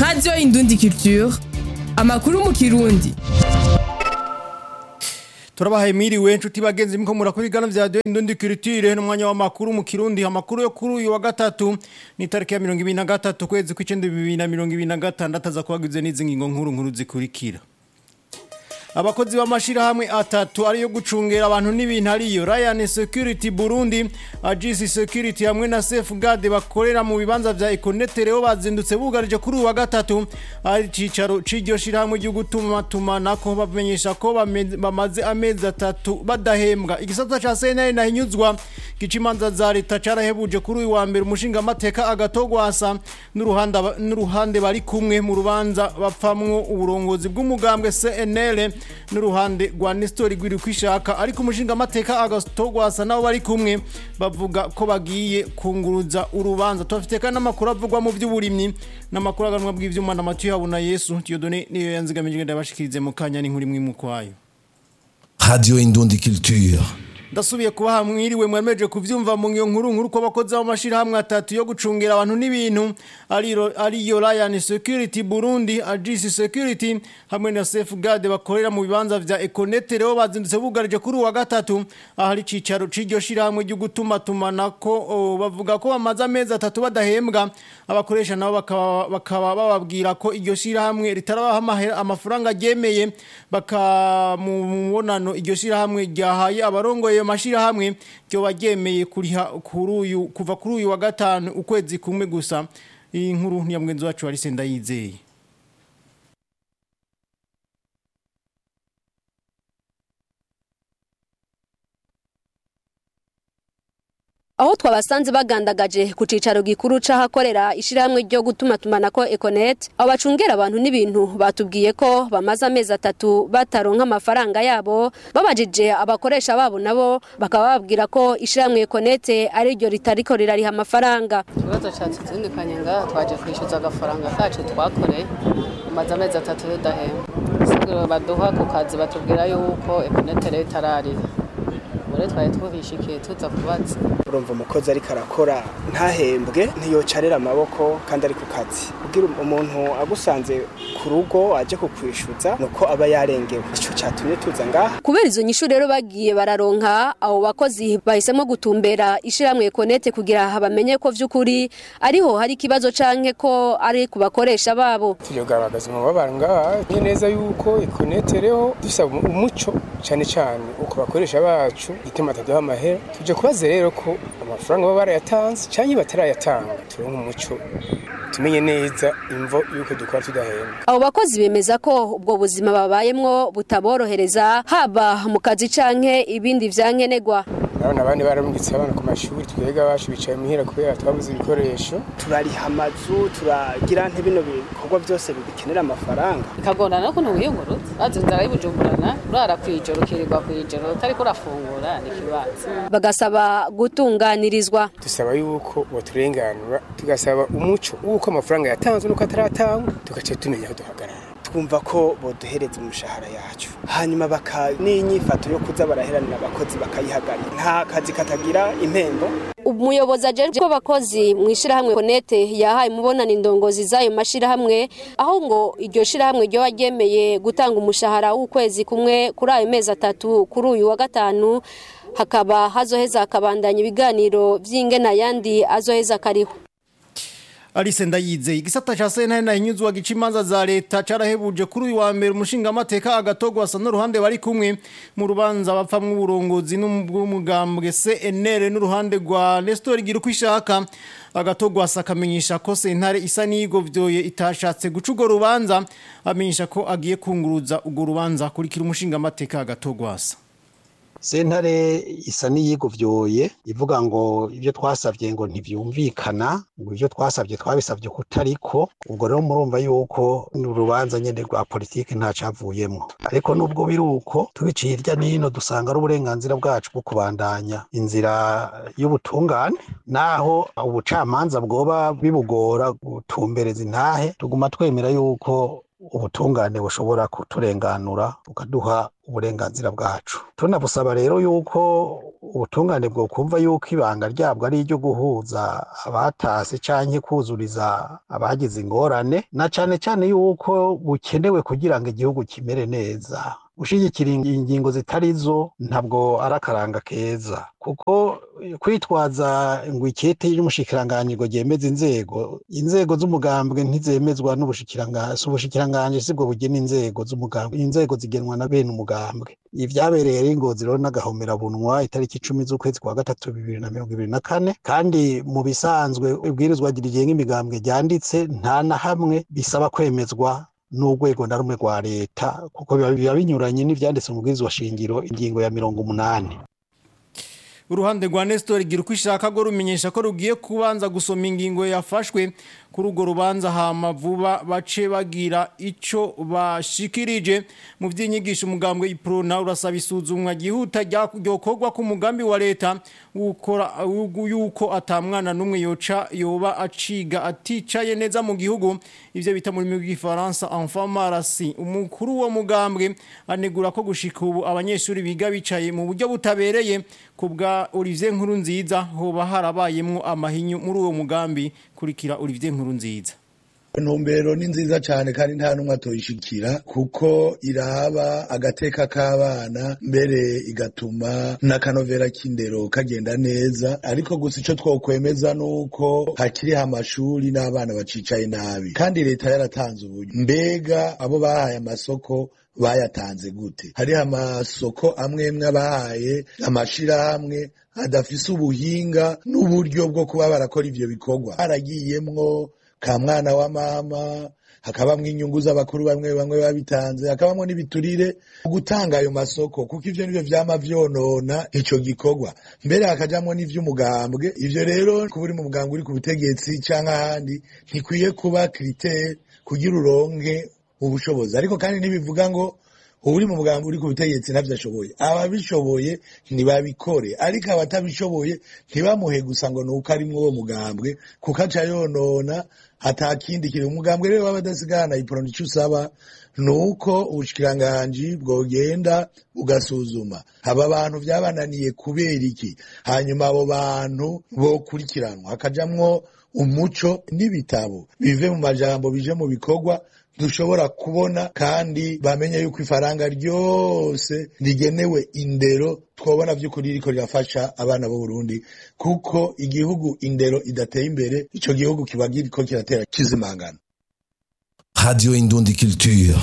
radiyo indundi culture amakuru mu kirundi turabahaye miriwe nshuti bagenzi mko murakurigana vya radio indundi culture n'umwanya w'amakuru mu kirundi amakuru yo kuri uyu wa gatatu ni tariki ya 2023 kwezi kw'icenda 2026 aza kubagize n'izi ngingo nkuru nkuru zikurikira abakozi b'amashirahamwe atatu ariyo gucungera abantu n'ibintu ariyo Ryan Security Burundi Agisi Security hamwe na Safeguard bakorera mu bibanza vya Econet rero bazindutse bugarije kuri uwa gatatu ari cicaro c'iryo shirahamwe ryo gutuma tumanako bamenyesha ko bame- bamaze amezi atatu badahembwa igisata ca CNL nahinyuzwa gicimanza za leta carahebuje kuri uyu wa mbere umushinga amateka agatogwasa n'uruhande aba- n'uruhande bari kumwe mu rubanza bapfamwo uburongozi bw'umugambwe CNL n'uruhande rwa Nestor Gwiri kwishaka ariko umushinga amateka agatogwasa nabo bari kumwe bavuga ko bagiye kunguruza urubanza tubafite kandi n'amakuru avugwa mu by'uburimyi n'amakuru aganwa bw'ivyuma na Matiyo Habuna Yesu Dieudonné niyo yanzigamije ndabashikirize mu kanya n'inkuru imwe mu kwayo Radio Indundi Culture. ndasubiye kubaha mwiriwe mwemeje kuvyumva mu ngiyo nkuru nkuru ko abakozi b'amashirahamwe atatu yo gucungira abantu n'ibintu ariyo ariyo Ryan Security Burundi Agisi Security hamwe na Safeguard bakorera mu bibanza vya Econet rero bazindutse bugarije kuri uwa gatatu ahari cicaro c'iryo shirahamwe ryo gutuma tumanako o, bavuga ko bamaze amezi atatu badahembwa abakoresha nabo bakaba bakaba bababwira ko iryo shirahamwe ritarabaha amahera- amafaranga ryemeye baka mu mubonano iryo shirahamwe ryahaye abarongoye ayo mashirahamwe ryo baryemeye kuriha kuri uyu kuva kuri uyu wa gatanu ukwezi kumwe gusa iyi nkuru ni ya mugenzi wacu Alice Ndayizeye aho twabasanze bagandagaje ku cicaro gikuru c'ahakorera ishirahamwe ryo gutuma tumanako Econet abo bacungera abantu n'ibintu batubwiye ko bamaze amezi atatu bataronka amafaranga yabo babajije abakoresha babo nabo bakaba babwira ko ishirahamwe Econet ari ryo ritariko rirariha amafaranga ikibazo cyacu tuzindukanye ngaha twaje kwishyuza agafaranga kacu twakoreye tumaze amezi atatu tudahembwa isiguro baduha ku kazi batubwira yuko ekonete rero itararira muri twari tuhishikiye tuza kubaza urumva umukozi ariko arakora ntahembwe ntiyocarera amaboko kandi ari ku kazi ubwira umuntu agusanze ku rugo aje kukwishyuza ni uko aba yarengewe icyo cyatumye tuza ngaha kubera izo nyishu rero bagiye bararonka abo bakozi bahisemo gutumbera ishirahamwe Econet kugira bamenye ko vy'ukuri ariho hari ikibazo canke ko ari ku bakoresha babo tuyogaragaza umubabaro ngaha ni neza yuko ikonetereho dusaba umuco cyane cyane uko bakoresha bacu gituma ataduha amahera tuje kubaza rero ko amafaranga baba barayatanze cyangwa batarayatanga turonke umuco tumenye neza imvo yuko dukora tudahembwa abo bakozi bemeza ko ubwo buzima babayemwo butaborohereza haba mu kazi canke ibindi vyankenerwa urabona abandi bararungitse abana ku mashuri twega bacu bicaye muhira kubera twabuze ibikoresho turariha amazu turagira ntibino bikorwa byose bikenera amafaranga bikagorana no kuntu wiyunguruza bazi inzara y'ubujumburana urara kw'ijoro ukirirwa kw'ijoro utariko urafungura ni ikibazo bagasaba gutunganirizwa dusaba yuko baturenganura tugasaba umuco w'uko amafaranga yatanzwe n'uko ataratangwa tugaca tumenya aho duhagarara twumva ko boduhereza umushahara yacu hanyuma baka n'inyifato yo kuza baraheranira abakozi bakayihagarika nta kazi katagira impembo umuyobozi ajejwe ko abakozi mu ishirahamwe Konete yahaye umubonano indongozi z'ayo mashirahamwe aho ngo iryo shirahamwe ryo ryemeye gutanga umushahara w'ukwezi kumwe kuri ayo mezi atatu kuri uyu wa gatanu hakaba hazoheza hakabandanya ibiganiro vy'ingena yandi azoheza kariho Alice Ndayizeye igisata ca sentare nahinyuzwa gicimanza za leta carahebuje kuri uyu wa mbere umushinga amateka agatogwasa n'uruhande bari kumwe mu rubanza bapfamwo uburongozi n'ubw'umugambwe CNL n'uruhande rwa Nestor Girukwishaka agatogwasa akamenyesha ko sentare isa n'igovyoye itashatse guca urwo rubanza amenyesha ko agiye kunguruza urwo rubanza kurikira umushinga amateka agatogwasa sentare isa n'iyiguvyoye ivuga ngo ibyo twasabye ngo ntivyumvikana ngo ibyo twasabye twabisabye kutariko ubwo rero murumva yuko urubanza nyene rwa politiki ntacavuyemwo ariko nubwo biri uko tubiciye hirya n'ino dusanga ari uburenganzira bwacu bwo kubandanya inzira y'ubutungane naho ubucamanza bwoba bibugora gutumbereza intahe tuguma twemera yuko ubutungane bushobora kuturenganura bukaduha uburenganzira bwacu tunabusaba rero yuko ubutungane bwokumva yuko ibanga ryabwo ari iryo guhuza abatase canke kuzuriza abagize ingorane na cane cane yuko bukenewe kugira ngo igihugu kimere neza gushigikira ingingo zitari zo ntabwo ari akaranga keza kuko kwitwaza ngo ikete y'umushikiranganji ngo ryemeze inzego inzego z'umugambwe ntizemezwa n'ubushikiranganji si ubushikiranganji sibwo bugena inzego z'umugambwe inzego zigenwa na bene umugambwe ivyabereye rero ingozi rero n'agahomerabunwa itariki icumi z'ukwezi kwa gatatu bibiri na mirongo ibiri na kane kandi mu bisanzwe ibwirizwa rigenga imigambwe ryanditse nta na hamwe bisaba kwemezwa n'urwego na rumwe rwa leta kuko biba binyuranye n'ivyanditse mu bwirizwa shingiro ingingo ya mirongo umunani uruhande rwa Nestor gira uko ishaka go rumenyesha ko rugiye kubanza gusoma ingingo yafashwe kuri urwo rubanza hama vuba bace bagira ico bashikirije mu vy'inyigisho umugambwe iprona urasaba isuzumwa gihuta ryokorwa ku mugambi wa leta ukora yuko atamwana numwe yoca yoba aciga aticaye neza mu gihugu ivyo bita muri migi Faransa enfant marasi umukuru wo mugambwe anegura ko gushika ubu abanyeshuri biga bicaye mu buryo butabereye kubwa Olivier Nkurunziza hoba harabayemwo amahinyu muri uwo mugambi kurikira Olivier Nkurunziza intumbero ni nziza cyane kandi nta n'umwe atoyishikira kuko iraba agateka k'abana mbere igatuma n'akanovera k'indero kagenda neza ariko gusa icyo twokwemeza ni uko hakiriho amashuri n'abana bacicaye nabi kandi leta yaratanze uburyo mbega abo bahaye amasoko bayatanze gute hariho amasoko amwe amwe abahaye amashirahamwe adafise ubuhinga n'uburyo bwo kuba barakora ivyo bikorwa haragiyemwo ka mwana wa mama hakabamwo inyungu z'abakuru bamwe bamwe babitanze hakabamwo n'ibiturire gutanga ayo masoko kuko ivyo nivyo vyama vyonona ico gikorwa mbere hakajamwo n'ivy'umugambwe ivyo rero kuba uri mu mugambwe uri ku butegetsi canke ahandi ntikwiye kuba kritere kugira uronke ubushobozi ariko kandi ntibivuga ngo uri mu mugambi uri ku butegetsi ntabyo ashoboye ababishoboye ntibabikore ariko abatabishoboye ntibamuhe gusa ngo nuko ari uwo mugambwe kuko aca yonona atakindi kiri umugambwe rero w'abadasigana iporoni icyo usaba ni uko ubushikiranganji bwogenda bugasuzuma aba bantu byabananiye kubera iki hanyuma abo bantu bokurikiranwa hakajamwo umuco n'ibitabo bive mu majambo bije mu bikorwa dushobora kubona kandi bamenye yuko ifaranga ryose rigenewe indero twabona by'ukuri riko rirafasha abana b'u Burundi kuko igihugu indero idateye imbere ico gihugu kiba kiriko kiratera kizimangana Radio Indundi Culture.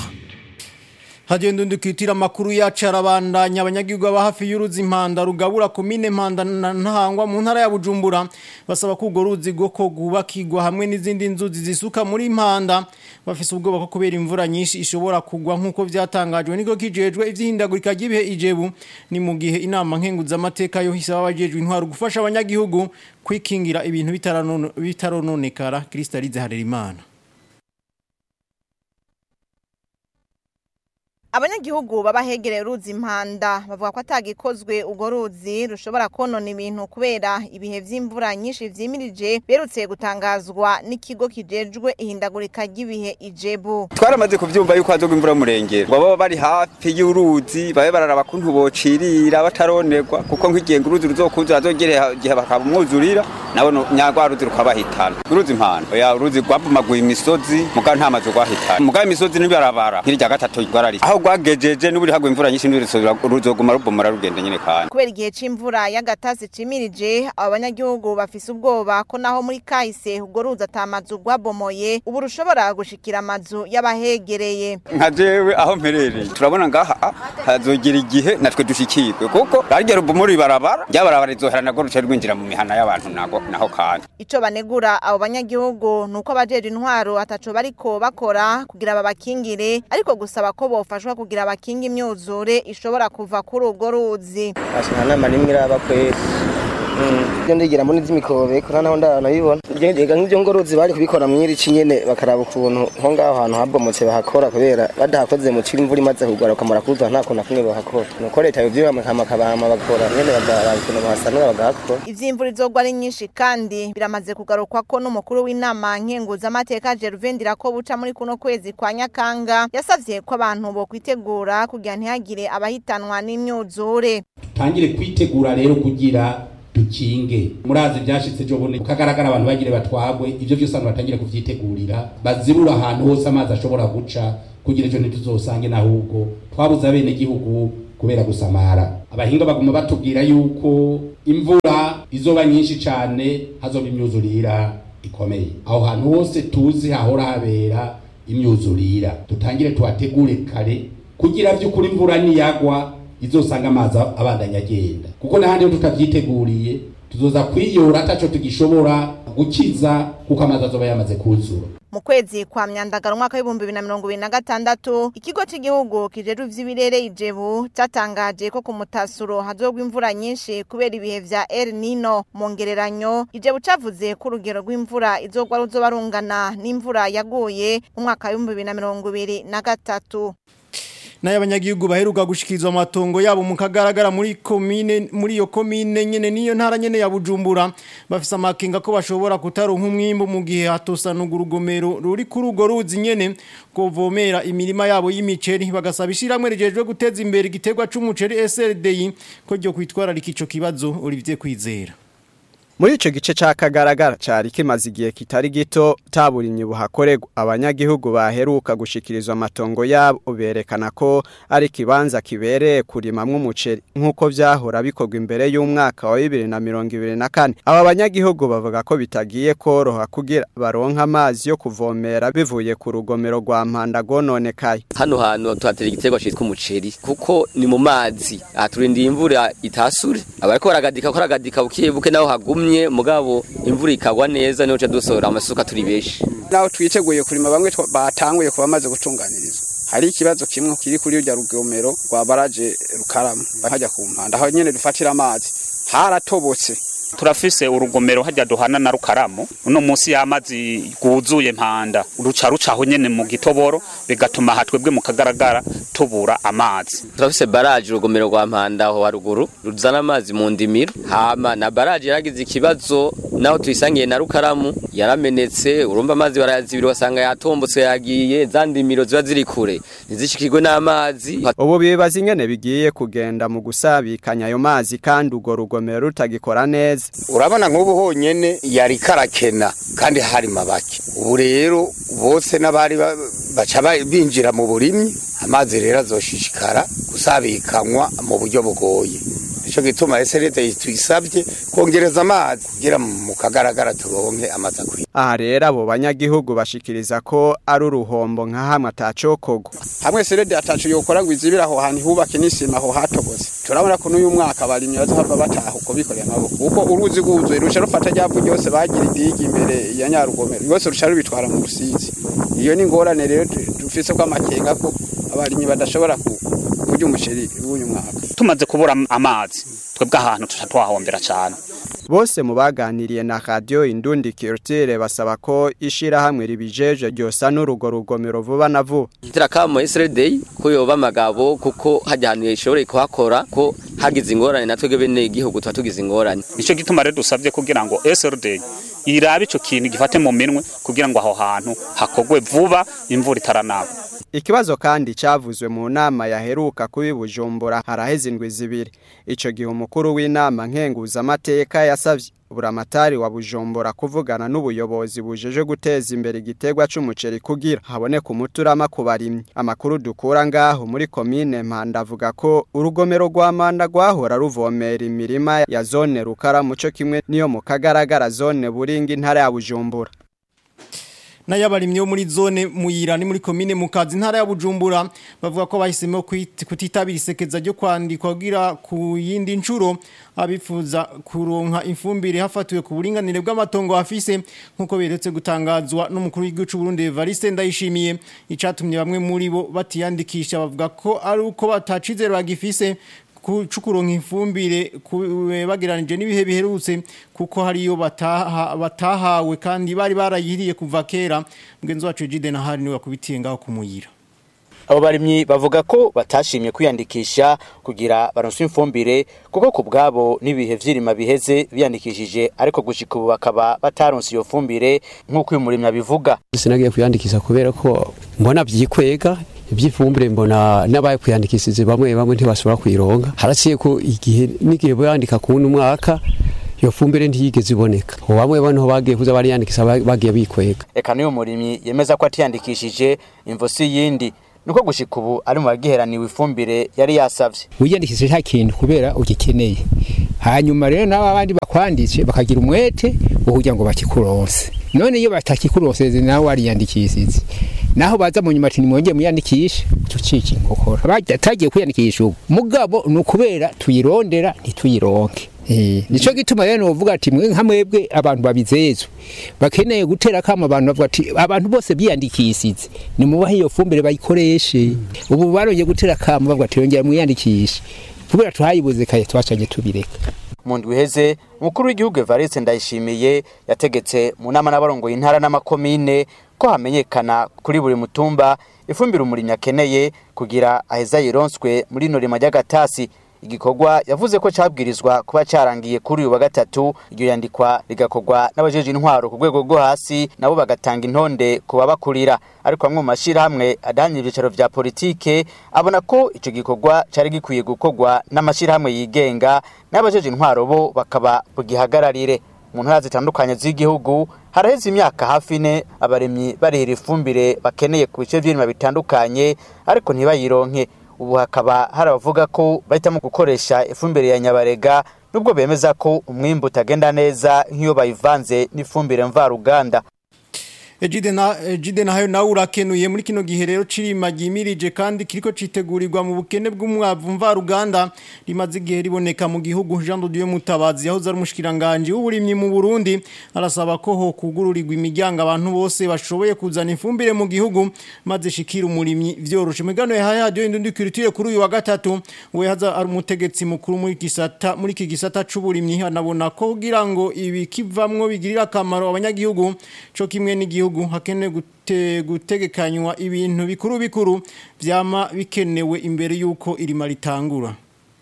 Hadiyo ndundi kwitira makuru yacu arabandanya abanyagihugu baba hafi y'uruzi impanda rugabura komine impanda na ntahangwa mu ntara ya Bujumbura basaba ko urwo ruzi rwo ko rwubakirwa hamwe n'izindi nzuzi zisuka muri impanda bafise ubwoba ko kubera imvura nyinshi ishobora kugwa nk'uko vyatangajwe niko kijejwe ivy'ihindagurika ry'ibihe ijebu ni mu gihe inama nkenguzamateka yo hisaba abajejwe intwaro gufasha abanyagihugu kwikingira ibintu bitaranon- bitarononekara Kristalize Harerimana abanyagihugu baba hegereye uruzi impanda bavuga ko atagikozwe urwo ruzi rushobora konona ibintu kubera ibihe vy'imvura nyinshi vyimirije berutse gutangazwa n'ikigo kijejwe ihindagurika ry'ibihe ijebu twaramaze kuvyumva yuko hazogwa imvura murengera ngo baba bari hafi y'uruzi babe bararaba kuntu bocirira bataronerwa kuko nk'igihe ngo uruzi ruzokuzura azogere igihe bakaba umwuzurira nabo no- nyarwa ruzi rukabahitana uruzi impanda oya uruzi rwabomaguye imisozi muga nta mazu rwahitana muga imisozi n'ibarabara nk'irya gatatu rwarari aho rwagejeje n'uburi hagwa imvura nyinshi n'urusubira ruzoguma rubomora rugenda nyine kandi kubera igihe c'imvura y'agatasi cimirije abo banyagihugu bafise ubwoba ko naho muri kahise urwo ruzi atamazu rwabomoye ubu rushobora gushikira amazu y'abahegereye nka jewe aho mperereye turabona ngaha ah, hazogera igihe natwe dushikirwe kuko rarya rubomora ibarabara ryabarabara rizohera nagwo ruca rwinjira mu mihana y'abantu nago naho kandi ico banegura abo banyagihugu nuko abajeje intwaro ataco bariko bakora kugira babakingire ariko gusaba ko bofashwa kugira bakinge imyuzure ishobora kuva kuri urwo ruzi nta nama n'imwe iraba kwezi ibyo ndigira muri z'imikobeko nta naho ndanabibona ngendega nk'ibyo ngorozi bari kubikora mw'iri ci nyene bakaraba ukuntu nko ngaho hantu habomotse bahakora kubera badahakoze mu ciri imvura imaze kugwa bakamara kuzuba nta kuntu na kumwe bahakora nuko leta yovyibama bakabama bagakora nyene bakaraba ukuntu bahasanura bagahakora ivy'imvura izogwa ari nyinshi kandi biramaze kugarukwa ko n'umukuru w'inama nkenguzamateka Gervain Ndirakobuca muri kuno kwezi kwa Nyakanga yasavye ko abantu bo kwitegura kugira ntihagire abahitanwa n'imyuzure tangire kwitegura rero kugira dukinge murazi byashitse ejo bundi ukagaragara abantu bagire batwagwe ivyo vyose abantu batangire kuvyitegurira bazibura ahantu hose amazi ashobora guca kugira ejo ntituzosange n'ahubwo twabuze abene gihugu kubera gusamara abahinga baguma batubwira yuko imvura izoba nyinshi cane hazoba imyuzurira ikomeye aho hantu hose tuzi hahora habera imyuzurira dutangire tuhategure kare kugira vy'ukuri imvura niyagwa izosanga amazi abandanya agenda kuko n'ahandi iyo tutavyiteguriye tuzoza kwiyora ataco tugishobora gukiza kuko amazi azoba yamaze kuzura mu kwezi kwa myandagaro umwaka w'ibihumbi bibiri na mirongo ibiri na gatandatu ikigo cy'igihugu kijejwe ivy'ibirere ijebu cyatangaje ko ku mutasuro hazogwa imvura nyinshi kubera ibihe vya El Nino mu ngereranyo ijebu cavuze ko urugero rw'imvura izogwa ruzoba rungana n'imvura yaguye mu mwaka w'ibihumbi bibiri na mirongo ibiri na gatatu nayo abanyagihugu baheruka gushikirizwa amatongo yabo mu kagaragara muri komine muri iyo komine nyene niyo ntara nyene ya Bujumbura bafise amakenga ko bashobora kutaronka umwimbo mu gihe hatosanurwa urugomero ruri kuri urwo ruzi nyene kovomera imirima yabo y'imiceri bagasaba ishiramwe rijejwe guteza imbere igiterwa c'umuceri SLDI ko ryo kwitwararika ico kibazo Olivier Kwizera Muri ico gice cakagaragara cari kimaze igihe kitari gito taburimye buhakorerwa abanyagihugu baheruka gushikirizwa amatongo yabo berekana ko ari kibanza kibereye kurimamwo umuceri nkuko vyahora bikorwa imbere y'umwaka wa 2024 aba banyagihugu bavuga ko bitagiye koroha kugira baronka amazi yo kuvomera bivuye ku rugomero rwa Mpanda gononekaye hano hantu tuhatera igiterwa citwa umuceri kuko ni mu mazi aturindiye imvura itasure abariko baragadika ko aragadika bukiye buke naho hagumye tumye mugabo imvura ikagwa neza niho dusora amasuka turi beshi naho twiteguye kurima bamwe batanguye kuba bamaze gutunganirizwa hari ikibazo kimwe kiri kuri urya rugomero rwa baraje rukarama hajya ku mpanda aho nyene dufatira amazi haratobotse turafise urugomero hajya duhana na rukaramu uno munsi y'amazi guzuye mpanda ruca rucaho nyene mu gitoboro bigatuma hatwebwe mu kagaragara tubura amazi turafise baraje urugomero rwa mpanda aho haruguru ruzana amazi mu ndimiro hama na baraje yaragize ikibazo naho tuyisangiye na rukaramu yaramenetse urumva amazi barayazibira wasanga yatombotse yagiye za ndimiro ziba ziri kure ntizishikirwe n'amazi ubu bibaza ingene bigiye kugenda mu gusabikanya ayo mazi kandi urwo rugomero rutagikora neza urabona nk'ubu honyine yari karakena kandi hari mabake ubu rero bose n'abari baca binjira mu burimyi amazi rero azoshishikara gusabikanywa mu buryo bugoye nicyo gituma eserete tuyisabye kongereza amazi kugira mu kagaragara turonke amazi akwiye aha rero abo banyagihugu bashikiriza ko ari uruhombo nka hamwe atacokorwa hamwe serede atacu yokora ngo izibire aho hantu hubake n'isima aho hatobotse turabona ko n'uyu mwaka abarimyi bazohava bataha uko bikoreye amaboko kuko uruzi rwuzuye ruca rufata ryavu ryose bagira idigi imbere ya nyarugomero rwose ruca rubitwara mu rusizi iyo ni ingorane rero dufise ko amakenga ko abarimyi badashobora kurya umuceri w'uyu mwaka tumaze kubura amazi twebwe ahantu tuca twahombera cyane bose mu baganiriye na radio Indundi Culture basaba ko ishirahamwe ribijeje ryosa n'urugo rugomero vuba na vuba kitira kamo SRD ko yoba magabo kuko hajya hantu yishobore kuhakora ko hagize ingorane natwe bene igihugu tuba tugize ingorane nico gituma rero dusavye kugira ngo SRD irabe ico kintu gifate mu minwe kugira ngo aho hantu hakogwe vuba imvura itaranaba Ikibazo kandi cavuzwe mu nama yaheruka kubi Bujumbura haraheze indwi zibiri. Ico gihe umukuru w'inama nkenguza amateka yasavye buramatari wa Bujumbura kuvugana n'ubuyobozi bujeje guteza imbere igiterwa c'umuceri kugira haboneka umuturama ku barimyi. Amakuru dukura ngaho muri komine Mpanda avuga ko urugomero rwa Manda rwahora ruvomera imirima ya zone rukara muco kimwe niyo mu kagaragara zone buringa intara ya Bujumbura. n'ayabarimye yo muri zone muyira ni muri komine mukazi ntara ya Bujumbura bavuga ko bahisemo kutitabira isekeza ryo kwandikwa kugira ku yindi ncuro abifuza kuronka ifumbire hafatiwe ku buringanire bw'amatongo afise nkuko beretse gutangazwa n'umukuru w'igihugu cy'u Burundi Evariste Ndayishimiye icatumye bamwe muri bo batiyandikisha bavuga ko ari uko batacizero bagifise kucukuronka ifumbire bagiranije n'ibihe biherutse kuko hariyo bataha batahawe kandi bari barayiriye kuva kera mugenzi wacu Jide na hari niwe yakubitiye ngaho kumuyira abo barimyi bavuga ko batashimye kwiyandikisha kugira baronse ifumbire kuko ku bwabo n'ibihe vy'irima biheze biyandikishije ariko gushika ubu bakaba bataronse iyo fumbire nk'uko uyu murimyi abivuga sinagiye kwiyandikisha kubera ko mbona vyikwega iby'ifumbire mbona n'abaye kwiyandikishije bamwe bamwe ntibashobora kuyironka haraciye ko igihe n'igihe bayandika ku wundi mwaka iyo fumbire ntiyigeze iboneka bamwe bano bagiye kuza bariyandikisha bagiye bikwega eka n'uyu murimyi yemeza ko atiyandikishije imvo si yindi nuko gushika ubu ari mu bagiheraniwe ifumbire yari yasavye wiyandikishije nta kintu kubera ugikeneye hanyuma rero nabo abandi bakwanditse bakagira umwete wo kugira ngo bakikuronse none iyo batakikuronse nawe wariyandikishije naho baza mu nyuma ati nimwongeye muyandikishe tucika inkokora batagiye kwiyandikisha ubu mugabo ni ukubera tuyirondera ntituyironke nico gituma rero novuga ati mwe nka mwebwe abantu babizezwe bakeneye gutera kama abantu bavuga ati abantu bose biyandikishije ni mubahe iyo fumbire bayikoreshe ubu barongeye gutera kama bavuga ati yongera mwiyandikishe kubera tuhayibuze kaye twacanye tubireka mu ndwi iheze umukuru w'igihugu Evariste Ndayishimiye yategetse mu nama n'abarongoye intara n'amakomine ko hamenyekana kuri buri mutumba ifumbire umurimyi akeneye kugira aheza yironswe muri ino rima ry'agatasi igikorwa yavuze ko cabwirizwa kuba carangiye kuri uyu wa gatatu iryo yandikwa rigakorwa n'abajeje intwaro ku rwego rwo hasi nabo bagatanga intonde ku babakurira ariko bamwe mu mashirahamwe adahanye ibyicaro vya politike abona ko ico gikorwa cari gikwiye gukorwa n'amashirahamwe yigenga n'abajeje intwaro bo bakaba bugihagararire mu ntara zitandukanye z'igihugu haraheze imyaka hafi ine abaremyi barihira ifumbire bakeneye ku bice vy'irima bitandukanye ariko ntibayironke ubu hakaba hari abavuga ko bahitamo gukoresha ifumbire ya nyabarega nubwo bemeza ko umwimbu utagenda neza nk'iyo bayivanze n'ifumbire mvaruganda Ejide na Ejide na hayo nawe urakenuye muri kino gihe rero cirima gimirije kandi kiriko citegurirwa mu bukene bw'umwavu mvaruganda rimaze igihe riboneka mu gihugu Jean Dieu Mutabazi yahoze ari umushikiranganje w'uburimyi mu Burundi arasaba ko ho kugururirwa imiryango abantu bose bashoboye kuzana ifumbire mu gihugu maze shikira umurimyi vyoroshe migano ya haya radio indundi culture kuri uyu wa gatatu we haza ari umutegetsi mukuru muri gisata muri iki gisata c'uburimyi anabona ko kugira ngo ibi kivamwo bigirira akamaro abanyagihugu co kimwe n'igihugu gihugu hakene gute, gutegekanywa ibintu bikuru bikuru vyama bikenewe imbere yuko irima ritangura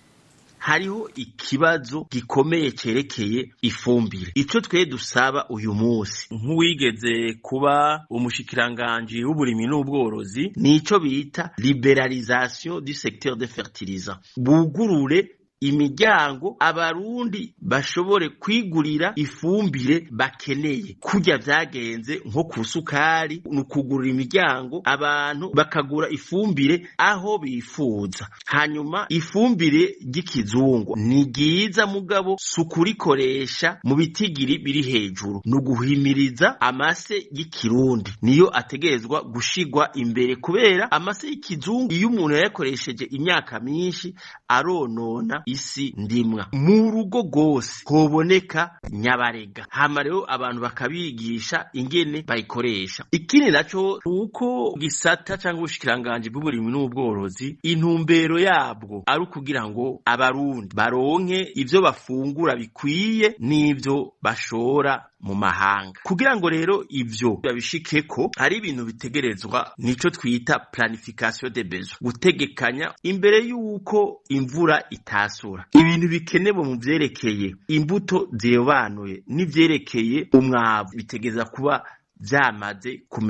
hariho ikibazo gikomeye cerekeye ifumbire ico twe dusaba uyu munsi nk'uwigeze kuba umushikiranganji w'uburimyi n'ubworozi nico bita liberalisation du secteur de fertilisant bugurure imiryango abarundi bashobore kwigurira ifumbire bakeneye kurya vyagenze nko ku sukari ni ukugurira imiryango abantu bakagura ifumbire aho bifuza hanyuma ifumbire ry'ikizungu ni ryiza mugabo si ukurikoresha mu bitigiri biri hejuru ni uguhimiriza amase y'ikirundi niyo ategerezwa gushigwa imbere kubera amase y'ikizungu iyo umuntu yayakoresheje imyaka myinshi aronona isi ndimwa mu rugo rwose hoboneka nyabarega hama rero abantu bakabigisha ingene bayikoresha ikindi naco uko gisata cyangwa ubushikiranganji bw'uburimyi n'ubworozi intumbero yabwo ari ukugira ngo abarundi baronke ivyo bafungura bikwiye n'ivyo bashora mu mahanga kugira ngo rero ivyo babishikeko hari ibintu bitegerezwa nico twita planification de besoin gutegekanya imbere y'uko imvura itasura ibintu bikenewe mu vyerekeye imbuto zirobanuye n'ivyerekeye umwavu bitegeza kuba vyamaze kumenya